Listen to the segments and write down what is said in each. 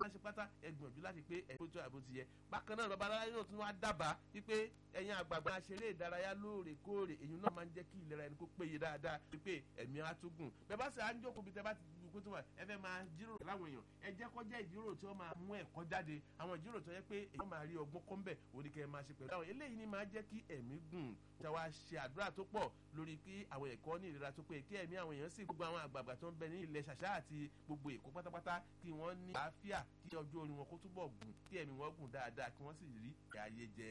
máa ṣe pátá ẹ gbìyànjú láti pé ẹ tó tó àbó ti yẹ bákan náà lọ́ba aláyé náà tún wá dábàá wípé ẹ̀yin àgbààgbà ṣeré ìdárayá lóòrèkóòrè èyí náà máa ń jẹ́ kí ìlera ẹni kó péye dáadáa wípé ẹ̀mí á tún gùn bẹ́ẹ̀ bá sì á ń jókòó bí tẹ́ bá ti kó tó wà ẹ fẹ́ máa jíròrò láwọn èèyàn ẹ jẹ́ kó jẹ́ ìjíròrò tí wọ́n máa mú ẹ̀kọ́ jáde àwọn ìjíròrò tó yẹ pé èèyàn máa rí ọgbọ́n kọ́ ń bẹ̀ òní kẹ́ ẹ máa ṣe pẹ̀lú àwọn eléyìí ni máa jẹ́ kí ẹ̀mí gùn tí wàá ṣe àdúrà tó pọ̀ lórí kí àwọn ẹ̀kọ́ ní ìlera tó pé kí ẹ̀mí àwọn èèyàn sì gbogbo àwọn àgbààgbà tó ń bẹ ní ilẹ̀ ṣàṣà àti gbogbo èkó pátápátá kí wọ́n ní àáfíà kí ọjọ́ orí wọn kó túbọ̀ gùn kí ẹ̀mí wọn gùn dáadáa kí wọ́n sì rí ayé jẹ.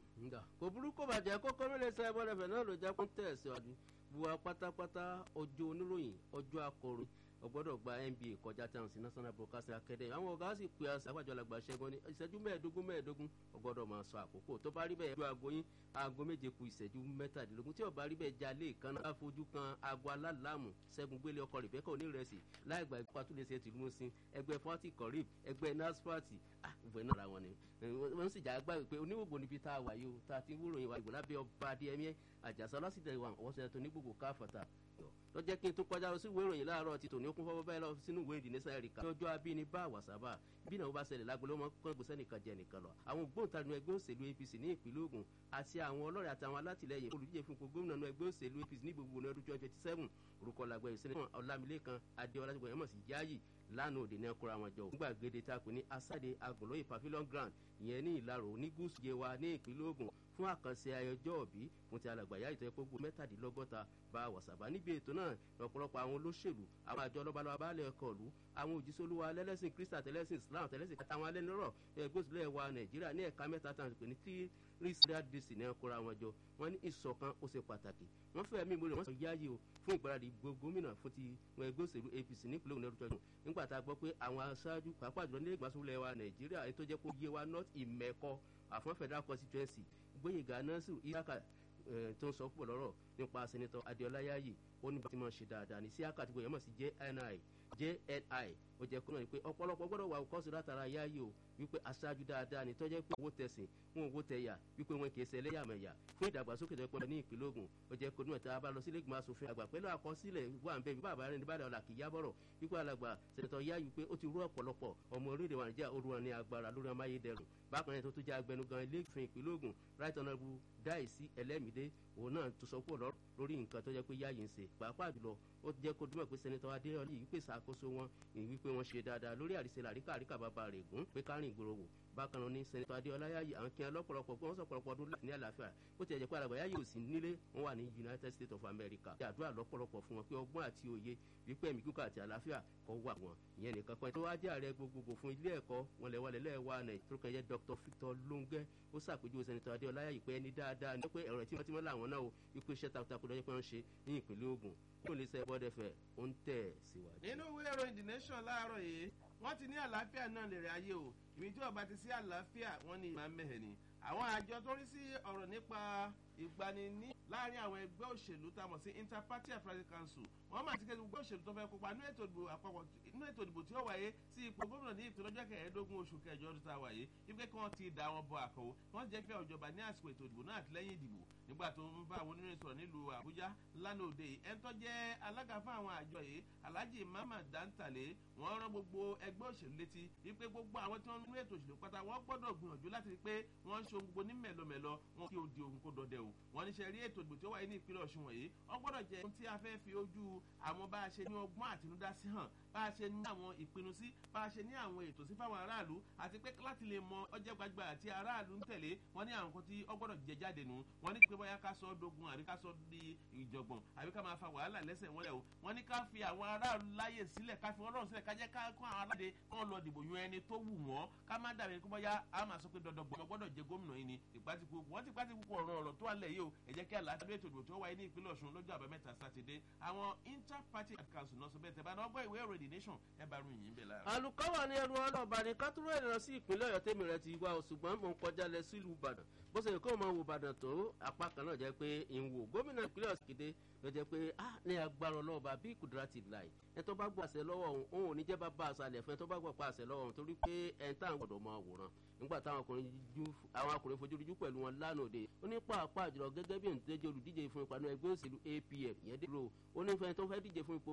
kò burúkú bàjẹ́ kókó mílẹ̀ sẹ́ bọ́lẹ̀fẹ̀ náà ló jẹ́ kó tẹ̀sí ọdún buwa pátápátá ọjọ́ oníròyìn ọjọ́ akọrin ọgbọ́dọ̀ gba nba kọjá tán sí national broadcasting academy àwọn ọ̀gá sì pè àṣà àgbàjọ làgbà ṣẹ́gun ní ìṣẹ́jú mẹ́ẹ̀ẹ́dógún mẹ́ẹ̀ẹ́dógún ọgbọ́dọ̀ máa sọ àkókò tó bá rí bẹ́ẹ̀ ju aago yín aago méje ku ìṣẹ́jú mẹ́tàdínlógún tí ó bá rí bẹ́ẹ̀ jalè kan náà fojú kan aago alálàmù ṣẹ́gun gbélé ọkọ rebecca onírẹsì láì gba ìpá tó lè ṣe tìlú mọ́sìn ẹgbẹ́ forty corrib ẹgbẹ́ nasfati ah ìwé náà ra wọn ni wọ́n sì já gbá pé oníwògbò níbi tá a wà yìí o tá a ti wúrò yín wa ìgbò lábẹ́ ọba adéyẹmí àjàsá ọlọ́sídẹ̀ẹ́ wa ọ̀wọ́sẹ̀ tó ní gbogbo káfọ̀tà tó jẹ́ kí n tó kọjá lọ sí ìwé ìròyìn láàárọ̀ ti tòní okun fọwọ́ báyìí lọ sínú ìwé ìdí nísà ẹ̀ríkà. ní ọjọ́ abíní bá àwàsábà bí náà ó bá ṣẹlẹ̀ lágbo ló mọ kán gbèsè nìkan jẹ nìkan lọ. àwọn ògbóǹtarìnú ẹgbẹ́ òṣèlú apc ní ìpínlẹ̀ ogun àti àwọn ọlọ́rẹ̀ àtàwọn alátìlẹyìn olùdíje fún gbogbo gómìnà ẹgbẹ́ òṣèlú apc ní gbogbo ọdún twenty twenty seven orúkọ làgbẹ̀ ìṣẹ́lẹ̀ ọlámilékan adéọlá ti gbọ̀yẹ́mọ̀ sí yáàyì lánàá òde náà kóra wọn jọ nígbà gèdè tá a pè ní asáde agùnlóye pavilion ground ìyẹn ní ìlarò ní gúúsù yewa ní ìpínlẹ̀ ogun fún àkànṣe ayọjọ́ òbí fún ti alàgbàyà ìtọ́ ẹ̀pọ̀ gbogbo mẹ́tàdínlọ́gọ́ta bá wàsàbà níbi ètò náà lọ́pọ̀lọpọ̀ àwọn olóṣèlú àwọn àjọ lọ́balọ́ba baálé ẹ̀kọ́ ìlú àwọn òjísọ́lúwa lẹ́lẹ́sìn kristi àtẹlẹ́sìn islam àtẹlẹ́sìn àtàwọn alẹ́nurọ̀ ẹgbẹ́ òṣèlú ẹ̀wà nàìjíríà ní ẹ̀ka mẹ́ta tàn pé ní tí rísíà dc ní ẹ̀kọ́ra wọn jọ wọ́n ní ìṣọ̀kan ó ṣe pàtàkì wọ́n fẹ́ mí ìmúlẹ̀ wọ́n sọ yáyé o fún ìgbáradì gómìnà fún ti ẹgbẹ́ òṣèlú apc nípìnlẹ̀ ògùn lọ́dún tọ́jú nígbà tá a gbọ́ pé àwọn aṣáájú pàápàá jùlọ nílẹ̀ ìgbàsókè ẹ̀wà nàìjíríà ètò jẹ́ kó yé wa north ìmẹ̀kọ àfọ́n federal constituency gbóyèga nasiru isaka tó ń sọ púpọ̀ lọ́rọ̀ nípa sẹ́nitọ́ adéọlá yáyì ó ní bá ti máa ṣe dáadáa ní sí àkàtúgbò yẹn mọ̀ sí jni jni ó jẹ́ kó náà ni pé ọ̀pọ̀lọpọ̀ gbọ́dọ̀ wà kọ́sì látara yáyì o wípé aṣáájú dáadáa ni tọ́jẹ́ pé owó tẹ̀sìn wọn owó tẹ̀yà wípé wọn kì í ṣe ẹlẹ́yàmẹ̀yà fún ìdàgbàsókè tó pọ̀ ní ìpínlẹ̀ ogun ó jẹ́ kó náà tá a bá lọ sílé ìgbìmọ̀ asòfin àgbà pẹ̀lú àkọsílẹ̀ wà ń bẹ bí bàbá rẹ̀ ní bàdàn ọ̀la kì í yábọ̀rọ̀ wípé alàgbà sẹ̀nitọ́ yá wípé ó ti rú ọ̀pọ̀lọpọ̀ ọmọ orílẹ̀ wa nàìjíríà olúwa ní agbára lórí amáyédẹrùn bákan náà tó tún jẹ́ agbẹnugan ilé ìfìn ìpínlẹ̀ ogun right honourable dáìsí ẹlẹ́mìdé òun náà tó sọ pé lórí nǹkan tó jẹ́ pé yáyì ń ṣe pàápàá jùlọ ó jẹ́ kó dúmọ̀ pé sẹ́nitọ́ adéyọlí yìí pèsè àkóso wọn ìwí pé wọ́n ṣe dáadáa lórí àrísẹ́ làríkà àríkà bàbá rẹ̀ gùn pé kárìn ìgboro wò bákan náà ní sẹ́nitọ́ adéyọlá yáyì àwọn kí wọn lọ́pọ̀lọpọ̀ pé wọ́n sọ pọ̀lọpọ̀ ọdún ní àlàáfíà ó ti ẹ̀jẹ̀ pé àlàgbà yáyì ò sí nílé wọn wà ní united states of america ṣe àdúrà lọ́pọ̀lọpọ̀ fún wọn pé ọgbọ́n àti òye wípé ẹ̀mí kíkọ́ àti àlàáfíà kọ́ wà wọn ìyẹn nìkan kan tó wá jẹ́ ààrẹ gbogbogbò fún ilé ẹ̀kọ́ wọn lẹ́wọ́ lẹ́wọ́ nàìjíríà tó kàn yẹ dr victor lóńgẹ́ ó ṣàpèjúwe sẹ́nitọ́ adéyọlá yáyì pé ẹni dáadáa ní pé ẹ̀rọ tímọ́tímọ́ làwọn náà o wípé iṣẹ́ takuntakun lọ́jọ́ pé wọ́n ṣe ní ìpínlẹ̀ ogun kó lè sẹ́ bọ́dẹ̀fẹ̀ ó ń tẹ̀ síwájú. nínú ìwé ìròyìn the nation láàárọ̀ yìí wọ́n ti ní àlàáfíà náà lè rẹ̀ ayé o ìmí tí ọba ti sí àlàáfíà wọ́n ní ìmọ̀ mẹ́hẹ̀ ni àwọn àjọ tó rí sí ọ̀rọ̀ nípa ìgbani ní láàrin àwọn ẹgbẹ́ òṣèlú tá a mọ̀ sí interparty affairs council wọ́n máa ti kẹ́ gbogbo òṣèlú tó fẹ́ kópa nínú ètò ìdìbò àpapọ̀ nínú ètò ìdìbò tí ó wáyé sí ipò gómìnà ní ìpínlẹ̀ ọjọ́ kẹẹ̀ẹ́dógún oṣù kẹjọ ọdún tá a wáyé wípé kí wọ́n ti dà wọn bọ àkọ́wọ́ wọ́n jẹ́ pé ìjọba ní àsìkò ètò ìdìbò náà àti lẹ́yìn ìdìbò nígbà tó ń bá àwọn oníròyìn sọ̀rọ̀ nílùú àbújá lánàá òde ẹni tó jẹ́ alága fún àwọn àjọ yìí alhaji mama dantale wọ́n rán gbogbo ẹgbẹ́ òṣèlú létí wípé gbogbo àwọn tí wọ́n nínú ètò òṣèlú pátá wọ́n gbọ́dọ̀ gbìyànjú láti rí pé wọ́n ń ṣe ohun gbogbo ní mẹ̀lọmẹ̀lọ wọn kí o di ohun kó dọdẹ o wọ́n ní ṣe rí ètò ìdìbò tí ó wáyé ní ìpínlẹ̀ ọ̀ṣun wọ̀nyí wọ́n gbọ́dọ̀ jẹ́ ohun tí a fẹ́ fi ojú àwọn bá a ṣe ní ọgbọ́n àtinúdá sí hàn bá a ṣe ní àwọn ìpinnu sí bá a ṣe ní àwọn ètò sí fáwọn aráàlú àti pé láti lè mọ ọjọ́ gbagba àti aráàlú ń tẹ̀lé wọ́n ní àwọn kan tí ó gbọ́dọ̀ jẹ jáde nù wọ́n ní pé bóyá ká sọ ọ́ dogun àbí ká sọ di ìjọ̀gbọ̀n àbí ká máa fa wàhálà lẹ́sẹ̀ wọn lẹ̀ o wọ́n ní ká fi àwọn aráàlú láyè sílẹ̀ ká fi wọ́n lọ́rùn sílẹ̀ ká jẹ́ ká kó àwọn aláde kán lọ dìbò yan ẹni tó wù wọ́n ká má dàbí kó bóyá a máa sọ pé dandan gbọ́dọ̀ gbọ́dọ̀ jẹ gómìnà yìí ni ìpàtìkù wọ́n ti pàtìkù ọ̀rọ̀ ọ̀rọ̀ tó wà lẹ̀ yìí o ẹ jẹ́ kí àlàáfíà ètò ìdìbò tó wáyé ní ìpínlẹ̀ ọ̀ṣun lọ́jọ́ àbámẹ́ta sátidé àwọn interparty council náà sọ bẹ́ẹ̀ tẹ́ bá náà gbọ́ ìwé ìròyìn nation ẹ bá rú yìí ń bẹ̀ lára. alùkọ́wà ni ẹnu ọlọ́ọ̀bà ní kátúrò ìrìnà sí ìpínlẹ̀ ọ̀yọ́ tèmi rẹ̀ ti wá o ṣùgbọ́n mò ń kọjá lẹ sílùú ìbàdàn bó ṣe kó máa wo ìbàdàn tó apá kan náà jẹ́ pé ìwò gómìnà ìpínlẹ̀ ọ̀sìn kéde ló jẹ́ pé ah ní agbára ọlọ́ọ̀bà bí kùdúrà ti láì ẹ tó bá gbọ́ àṣẹ lọ́wọ́ òun òun ò ní jẹ́ bá bá àṣàlẹ̀ fún ẹ tó bá gbọ́ pa àṣẹ lọ́wọ́ òun torí pé ẹ̀ ń tàn gbọ́dọ̀ máa wòran nígbà táwọn ọkùnrin fojú rújú pẹ̀lú wọn lánàá òde ó ní pàápàá jùlọ gẹ́gẹ́ bí òǹtẹ́jọ́ olùdíje fún ìpanu ẹgbẹ́ òṣèlú apm ìyẹn dé ro ó ní fẹ́ tó fẹ́ díje fún ipò